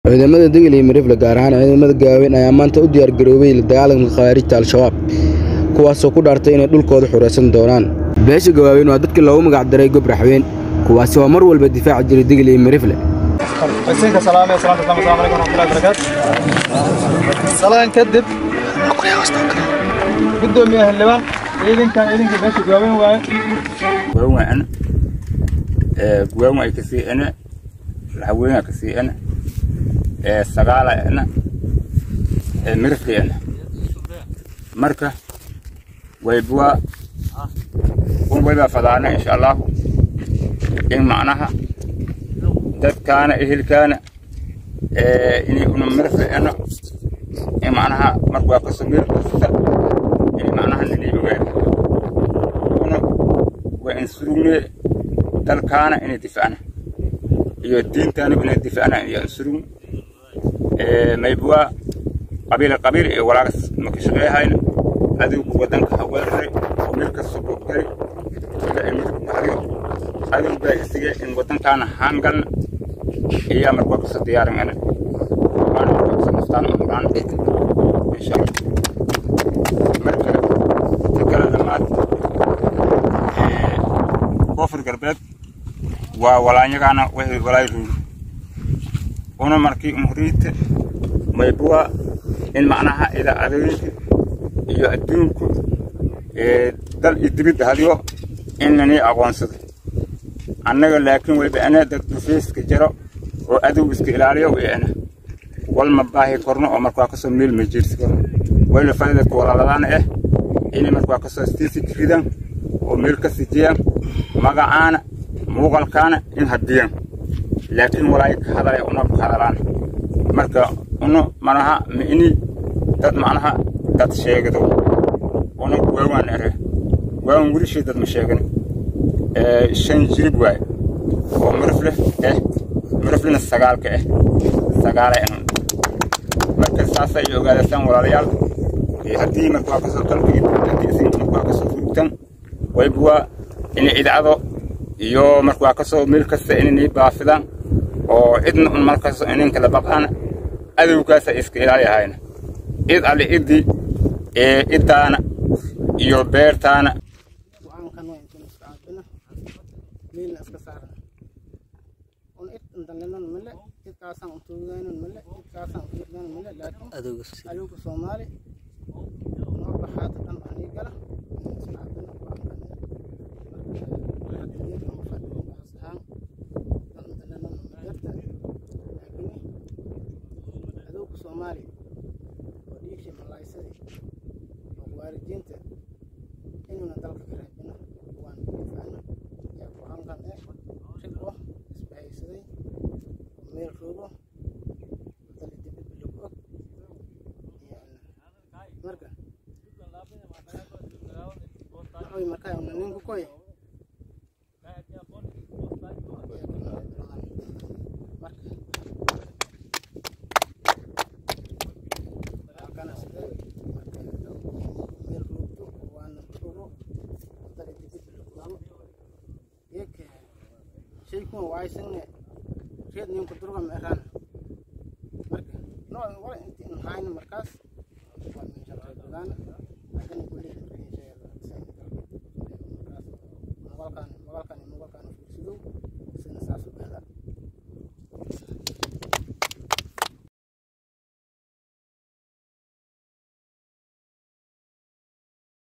Ciidamada Degel iyo Marifle gaar ahaan ciidamada Gaaweyn ayaa maanta u diyaar garoobay la dagaalanka khawaarijta Al-Shabaab kuwaasoo ku dhaartay inay dhulkooda xuraysan doonaan. Beesha Gaaweyn waa dadkii loogu magac daray Gob Raxweyn kuwaasi oo mar walba difaaci jiray Degel iyo Marifle. حسين كسلامة السلام عليكم السلام عليكم ورحمة الله وبركاته سلام كدب قدوم يا هلبان إذن كان إذن كباش جوابين واي guwan ana guwan way kasi ana lahaweena kasi ana sagaala ana mirifki ana marka waybuwa un wayba fadaana insha allahu in macnaha dadkaana ehelkaana inay una mirifki ana in macnaha marka waa kasoo mirifkasta in macnaha nini ogaada una waa in surugne dalkaana inay difacna iyo diintaana inay difacna iyo insurug maybwa qabiil qabiil iyo walaagas maka shaqeeyahayna adowgu wadanka haweeraray oo meel kasta bogdari ila ay midab bahriyo adowgaa isige in wadankaana haangalna iyaa marka waa kasoo diyaarin ana waana marka naftaan umraan insha allah marka tikala dhammaad koonfur galbeed waa walaanyagaana waxay walaay ruuri una markii umhuriite maybuwa in macnaha ila adooyinka iyo adduunku dal iyo dibidda hadiyo inani aqoonsado annaga laakiin wayba ana dad dhufeyska jaro oo adow iska ilaaliyo wayana walma baahi korno oo markaa kasoo meel ma jirsi korno wayna fadidadka walaaladaana ah inay markaa kasoo stiisi ridan oo meel ka sijiyaan magacaana muuqalkaana in hadiyaan laakiin walaay ka hadalay una ka hadalaan marka una manaha ma ini dad macnaha dad sheegdo una waawaan ere waawan welishii dad ma sheegin shan jirib waay oo mirifle eh miriflena sagaalka ah sagaala ah marka saasay ogaadasaan walaalayaal haddii markaa kasoo dalkii markaa kasoo furugtan waybuwaa inay idcado iyo markaa kasoo meel kasta inay baafidaan oo cidna un markaas inin kala baqaan adowgaasa iska ilaaliyahayna id alle iddi ee iddaana iyo beertaana go-aankan waa intaan iska caabina meelna iska saarna un id indalenan male idkaasaan utuugaynan male idkaasaan ufiirgaynan male laakiin adowga soomaali noo baxaata dhan anii gala iska caabina go-aankan adowga soomaali oo dhiigshii mallaysadii oo waalidiinta inuna dalka ka raabino waan difaacno yaa go-aankan eh rigo isbahaysaday oo meel roogo dali dibadba lagu og marka waxay markaa una ninku koy shaykun waaysanne reed ninku durga ma eraan marka noo wala inti in hayna markaas waa min sharta gudaana hadana